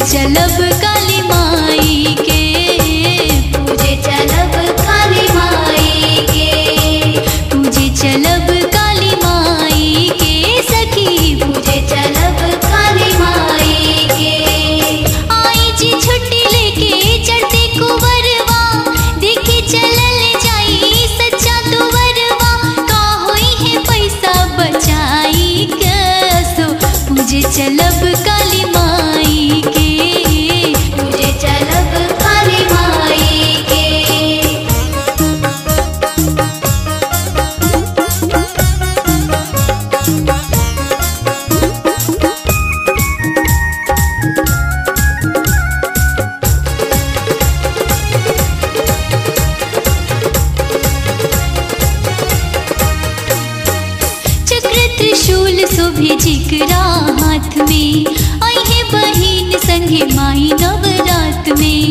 चलब काली माई के पूजे चलब काली माई के पूजे चलब काली माई के सखी पूजे चलब काली माई के आई जी छुट्टी लेके चढ़ते कुंवरवा देखे चलल जाई सच्चा तुवरवा का होई है पैसा बचाई कसो पूजे चलब काली माई के पूजे चलब काली माई के चक्र त्रिशूल शोभे जिकरा हाथ में आई है बहिन संगे माई नवरात में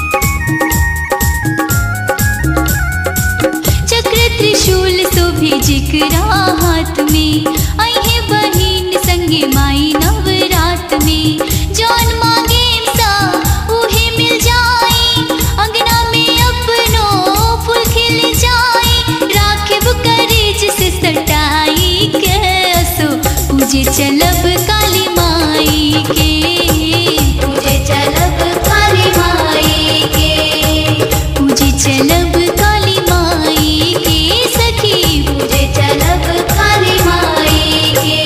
चक्र त्रिशूल शोभे जिकरा हाथ में आई है बहिन संगे माई नवरात में जौन मांगे सा उहे मिल जाए अंगना में अपनो फूल खिल जाए राखब करेज से सटाई के असो पूजे चलब काली माई के पूजे चलब काली माई के पूजे चलब काली माई के सखी पूजे चलब काली माई के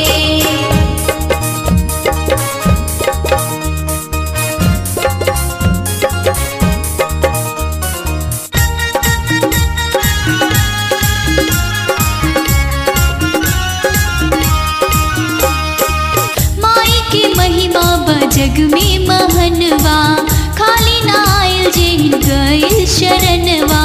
माई के महिमा बजग में महनवा खाली ना आयल जेहिन गइल शरणवा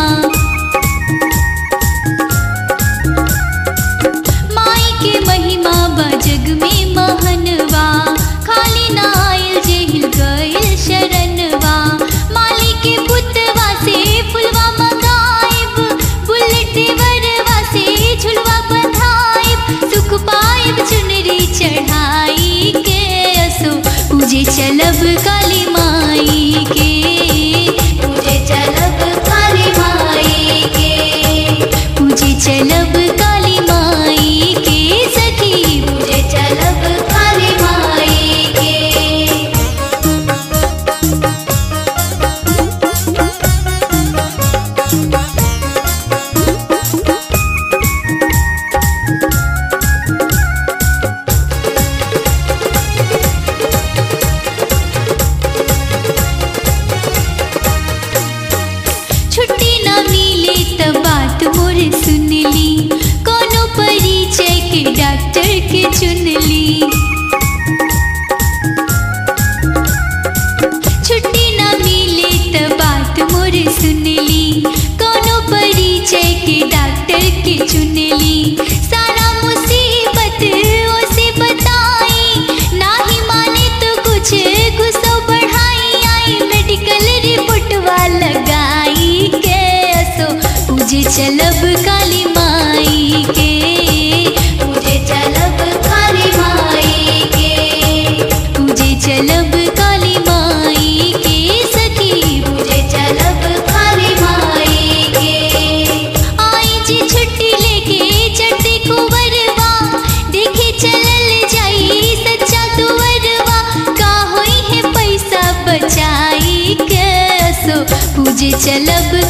माई के महिमा बजग में महनवा खाली ना आयल जेहिन गइल शरणवा माली के पुतवा से फुलवा मंगाइब बुलेट वरवा से झुलवा बंधाइब सुख पाइब चुनरी चढ़ाई के असो पूजे चलब काली माई के पूजे चलब काली माई के पूजे चलब काली माई के सखी पूजे चलब काली माई के छुट्टी ना मिले तब बात मोर सुन ली कोनो परिचय के डॉक्टर के चुन ली छुट्टी ना मिले तब बात मोर सुन ली कोनो परिचय के डॉक्टर के चुन ली सारा मुसीबत उसे बताई ना ही माने तो कुछ गुस्सा बढ़ाई आई मेडिकल रिपोर्टवा लगाई के असो पूजे चलब काली माई के पूजे चलब काली माई के पूजे चलब काली माई के सखी पूजे चलब काली माई के आई जी छुट्टी लेके चढ़ते कुंवरवा देखे चलल जाई सच्चा तुवरवा का होई है पैसा बचाई के सो पूजे चलब